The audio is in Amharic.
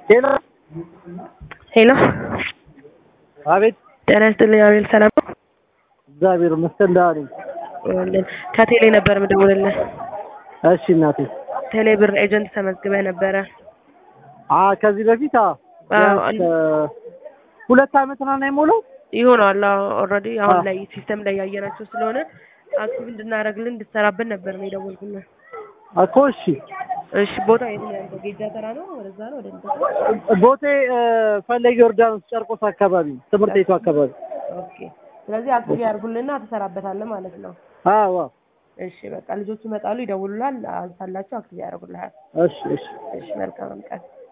ሄሎ ሄሎ አቤት ጤና ይስጥልኝ አቤል ሰላም ነው? እግዚአብሔር ይመስገን ደህና ነኝ። ይኸውልህ ከቴሌ ነበር የምደውልልህ እሺ እናቴ ቴሌ ብር ኤጀንት ተመዝግበህ ነበረ አ ከዚህ በፊት አ አዎ፣ ቢያንስ ሁለት አመት ምናምን አይሞላው ይሆናል ኦልሬዲ አሁን አዎ። ላይ ሲስተም ላይ ያየናቸው ስለሆነ አክቲቭ እንድናደርግልን እንድትሰራበት ነበር ነው የደወልኩልህ እኮ እሺ እሺ ቦታ የት ነው ያለው ጌጃ ተራ ነው ወደዛ ነው ወደ እንትን ቦቴ እ፣ ፈለገ ዮርዳኖስ ጨርቆስ አካባቢ ትምህርት ቤቱ አካባቢ ኦኬ ስለዚህ አክቲቭ ያድርጉልንና ትሰራበታለህ ማለት ነው አዎ አዎ። እሺ በቃ ልጆቹ ይመጣሉ ይደውሉላል አንሳላቸው አክቲቭ ያደርጉልሃል እሺ እሺ እሺ መልካም ቀን